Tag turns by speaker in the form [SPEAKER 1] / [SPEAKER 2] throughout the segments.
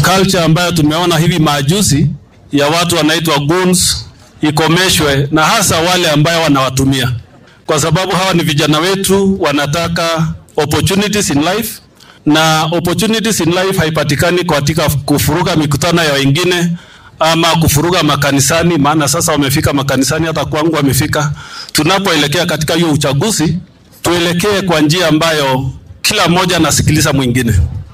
[SPEAKER 1] culture ambayo tumeona hivi majuzi ya watu wanaitwa goons ikomeshwe, na hasa wale ambayo wanawatumia, kwa sababu hawa ni vijana wetu, wanataka opportunities in life, na opportunities in life haipatikani katika kufuruga mikutano ya wengine ama kufuruga makanisani, maana sasa wamefika makanisani, hata kwangu wamefika. Tunapoelekea katika hiyo uchaguzi, tuelekee kwa njia ambayo kila mmoja anasikiliza mwingine.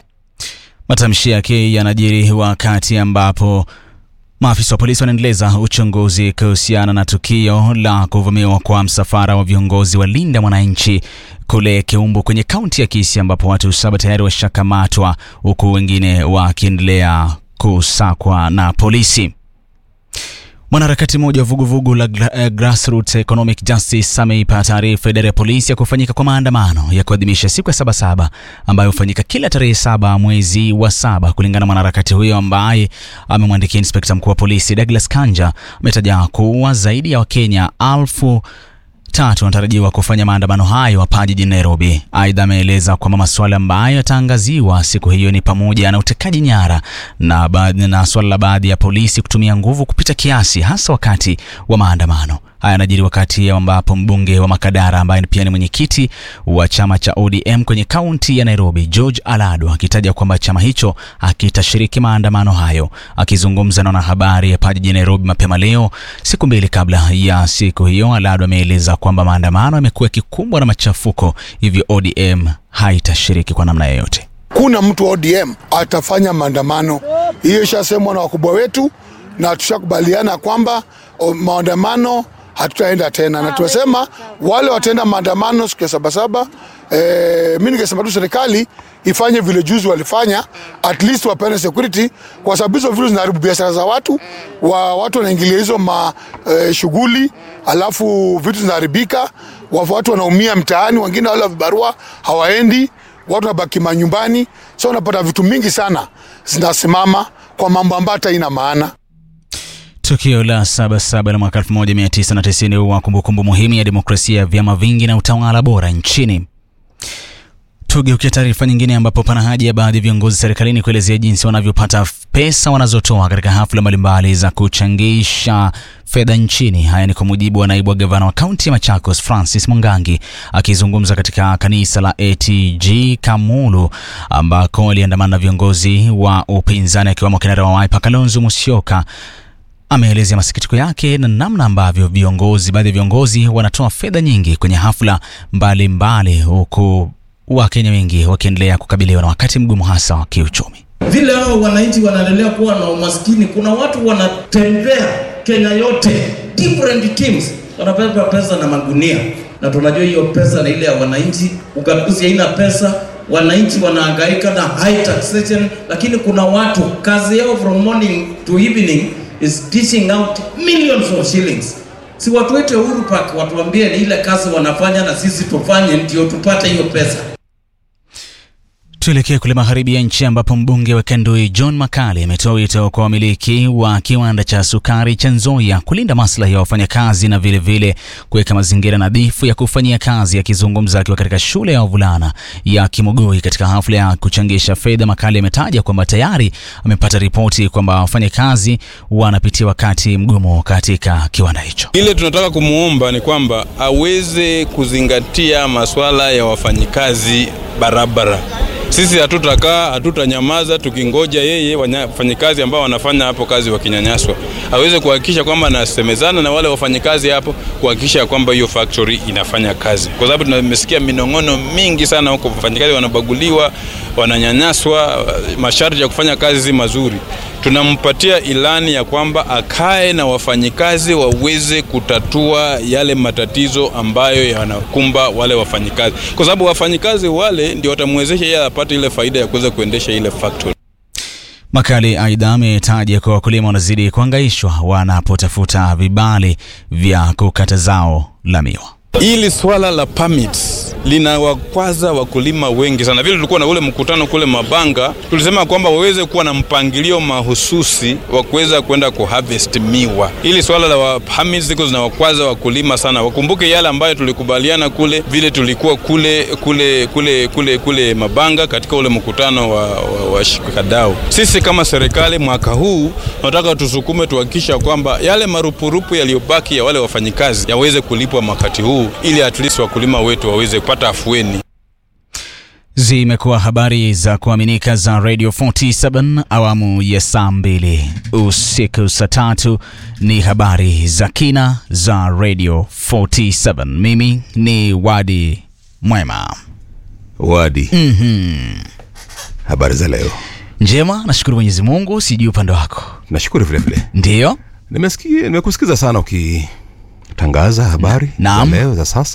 [SPEAKER 2] Matamshi yake yanajiri wakati ambapo maafisa wa polisi wanaendeleza uchunguzi kuhusiana na tukio la kuvamiwa kwa msafara wa viongozi wa Linda Mwananchi kule Keumbu kwenye kaunti ya Kisii ambapo watu saba tayari washakamatwa huku wengine wakiendelea kusakwa na polisi. Mwanaharakati mmoja wa vuguvugu la gra, uh, Grassroots Economic Justice ameipa taarifa idara ya polisi ya kufanyika kwa maandamano ya kuadhimisha siku ya Sabasaba ambayo hufanyika kila tarehe saba mwezi wa saba. Kulingana na mwanaharakati huyo ambaye amemwandikia inspekta mkuu wa polisi Douglas Kanja, ametaja kuwa zaidi ya Wakenya alfu tatu wanatarajiwa kufanya maandamano hayo hapa jijini Nairobi. Aidha, ameeleza kwamba masuala ambayo yataangaziwa siku hiyo ni pamoja na utekaji nyara na, na suala la baadhi ya polisi kutumia nguvu kupita kiasi hasa wakati wa maandamano. Haya yanajiri wakati ambapo mbunge wa Makadara ambaye pia ni mwenyekiti wa chama cha ODM kwenye kaunti ya Nairobi, George Alado akitaja kwamba chama hicho akitashiriki maandamano hayo. Akizungumza na wanahabari hapa jijini Nairobi mapema leo, siku mbili kabla ya siku hiyo, Alado ameeleza kwamba maandamano yamekuwa yakikumbwa na machafuko, hivyo ODM haitashiriki kwa namna yoyote.
[SPEAKER 3] Kuna mtu wa ODM atafanya maandamano, hiyo ishasemwa na wakubwa wetu na tushakubaliana kwamba maandamano hatutaenda tena, na tumesema wale wataenda maandamano siku ya Sabasaba. E, mi ningesema tu serikali ifanye vile juzi walifanya, at least wapeane security, kwa sababu hizo vitu zinaharibu biashara za watu wa, watu wanaingilia hizo ma e, shughuli, alafu vitu zinaharibika, watu wanaumia mtaani, wengine wale vibarua hawaendi, watu wanabaki manyumbani, so unapata vitu mingi sana zinasimama kwa mambo ambayo hata ina maana.
[SPEAKER 2] Tukio la Sabasaba la mwaka 1990 huwa kumbukumbu muhimu ya demokrasia ya vyama vingi na utawala bora nchini. Tugeukia taarifa nyingine, ambapo pana haja ya baadhi ya viongozi serikalini kuelezea jinsi wanavyopata pesa wanazotoa katika hafla mbalimbali za kuchangisha fedha nchini. Haya ni kwa mujibu wa naibu wa gavana wa kaunti ya Machakos Francis Mwangangi akizungumza katika kanisa la ATG Kamulu ambako aliandamana na viongozi wa upinzani akiwemo kinara wa Wiper Kalonzo Musyoka ameelezea masikitiko yake na namna ambavyo viongozi baadhi ya viongozi wanatoa fedha nyingi kwenye hafla mbalimbali huku Wakenya wengi wakiendelea kukabiliwa na wakati mgumu hasa wa kiuchumi.
[SPEAKER 4] Vile hao wananchi wanaendelea kuwa na umaskini, kuna watu wanatembea Kenya yote, different teams wanabeba pesa na magunia, na tunajua hiyo pesa na ile ya wananchi. Ugaguzi haina pesa, wananchi wanahangaika na high taxation, lakini kuna watu kazi yao from morning to evening is dishing out millions of shillings. Si watu wetu Uhuru Park watuambie ni ile kazi wanafanya na sisi tufanye ndio tupate hiyo pesa.
[SPEAKER 2] Tuelekee kule magharibi ya nchi ambapo mbunge wa Kendui John Makali ametoa wito kwa wamiliki wa kiwanda cha sukari cha Nzoia kulinda maslahi ya wafanyakazi na vilevile kuweka mazingira nadhifu ya kufanyia kazi. Akizungumza akiwa katika shule ya wavulana ya Kimogoi katika hafla ya kuchangisha fedha, Makali ametaja kwamba tayari amepata ripoti kwamba wafanyakazi wanapitia wakati mgumu katika kiwanda hicho.
[SPEAKER 5] Ile tunataka kumwomba ni kwamba aweze kuzingatia masuala ya wafanyikazi barabara. Sisi hatutakaa hatutanyamaza tukingoja yeye wafanyikazi ambao wanafanya hapo kazi wakinyanyaswa, aweze kuhakikisha kwamba anasemezana na wale wafanyikazi hapo kuhakikisha kwamba hiyo factory inafanya kazi, kwa sababu tumesikia minong'ono mingi sana huko, wafanyikazi wanabaguliwa, wananyanyaswa, masharti ya kufanya kazi si mazuri. Tunampatia ilani ya kwamba akae na wafanyikazi waweze kutatua yale matatizo ambayo yanakumba wale wafanyikazi, kwa sababu wafanyikazi wale ndio watamwezesha yeye apate ile faida ya kuweza kuendesha ile factory.
[SPEAKER 2] Makali aidha ametaja kwa wakulima wanazidi kuhangaishwa wanapotafuta vibali vya kukata zao la miwa.
[SPEAKER 5] Hili swala la permits linawakwaza wakulima wengi sana. Vile tulikuwa na ule mkutano kule Mabanga, tulisema kwamba waweze kuwa na mpangilio mahususi wa kuweza kwenda kuharvest miwa. Hili swala la wahamizi ziko zinawakwaza wakulima sana. Wakumbuke yale ambayo tulikubaliana kule, vile tulikuwa kule kule kule kule kule Mabanga katika ule mkutano wa, wa, wa shikadau. Sisi kama serikali mwaka huu tunataka tusukume tuhakikisha kwamba yale marupurupu yaliyobaki ya wale wafanyikazi yaweze kulipwa wakati huu ili at least wakulima wetu waweze kupata afueni.
[SPEAKER 2] Zimekuwa habari za kuaminika za Radio 47 awamu ya saa mbili usiku saa tatu ni habari za kina za Radio 47. Mimi ni Wadi Mwema.
[SPEAKER 6] Wadi, habari za leo?
[SPEAKER 2] Njema, nashukuru Mwenyezi Mungu. Sijui upande wako.
[SPEAKER 6] Nashukuru vile vile.
[SPEAKER 2] Ndiyo,
[SPEAKER 6] Nimesikia, nimekusikiza sana ukitangaza habari
[SPEAKER 2] Naam.
[SPEAKER 6] za leo za sasa.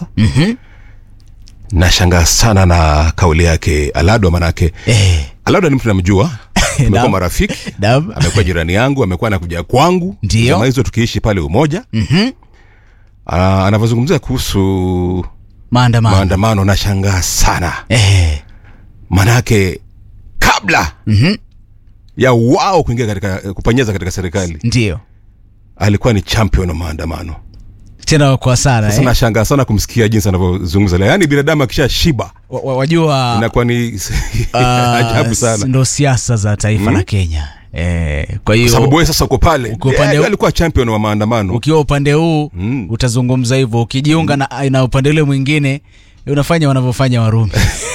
[SPEAKER 6] Nashangaa sana na kauli yake Alado, manake
[SPEAKER 2] eh,
[SPEAKER 6] Alado ni mtu namjua, tumekuwa
[SPEAKER 2] Naam.
[SPEAKER 6] marafiki,
[SPEAKER 2] Naam.
[SPEAKER 6] amekuwa jirani yangu, amekuwa anakuja kwangu
[SPEAKER 2] Ndio.
[SPEAKER 6] zama hizo tukiishi pale Umoja.
[SPEAKER 2] mhm,
[SPEAKER 6] Ah, anavyozungumzia kuhusu
[SPEAKER 2] maandamano
[SPEAKER 6] maandamano, nashangaa sana
[SPEAKER 2] eh,
[SPEAKER 6] manake kabla
[SPEAKER 2] mhm,
[SPEAKER 6] ya wao kuingia katika kupanyeza katika serikali
[SPEAKER 2] ndiyo
[SPEAKER 6] alikuwa ni champion wa maandamano.
[SPEAKER 2] tena kwa sana
[SPEAKER 6] Sasa
[SPEAKER 2] eh.
[SPEAKER 6] nashangaa sana kumsikia jinsi anavyozungumza leo. Yaani binadamu akisha shiba
[SPEAKER 2] wa, wa, wajua
[SPEAKER 6] inakuwa ni
[SPEAKER 2] ah,
[SPEAKER 6] ajabu sana,
[SPEAKER 2] ndo siasa za taifa la Kenya eh, kwa
[SPEAKER 6] kwa
[SPEAKER 2] hiyo
[SPEAKER 6] sababu wewe sasa uko pale,
[SPEAKER 2] Uko upande
[SPEAKER 6] Yeye
[SPEAKER 2] huu-
[SPEAKER 6] alikuwa champion wa maandamano.
[SPEAKER 2] ukiwa upande huu
[SPEAKER 6] Mm.
[SPEAKER 2] utazungumza hivyo ukijiunga na, na upande ule mwingine unafanya wanavyofanya Warumi.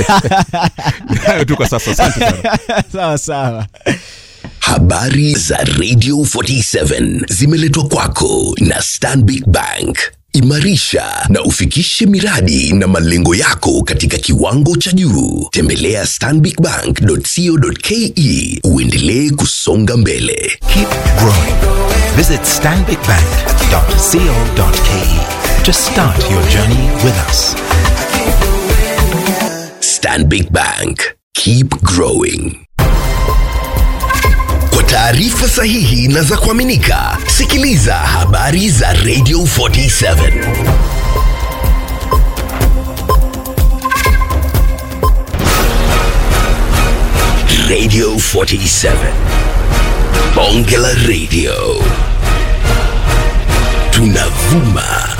[SPEAKER 6] Hayo tu kwa sasa, asante sana.
[SPEAKER 2] sawa sawa.
[SPEAKER 7] Habari za Radio 47 zimeletwa kwako na Stanbic Bank. Imarisha na ufikishe miradi na malengo yako katika kiwango cha juu. Tembelea stanbicbank.co.ke uendelee kusonga mbele.
[SPEAKER 8] Keep growing. Visit stanbicbank.co.ke to start your journey with us.
[SPEAKER 7] Stanbic Bank. Keep growing. Kwa taarifa sahihi na za kuaminika, sikiliza habari za Radio 47. Radio 47. Bonge la Radio. Tunavuma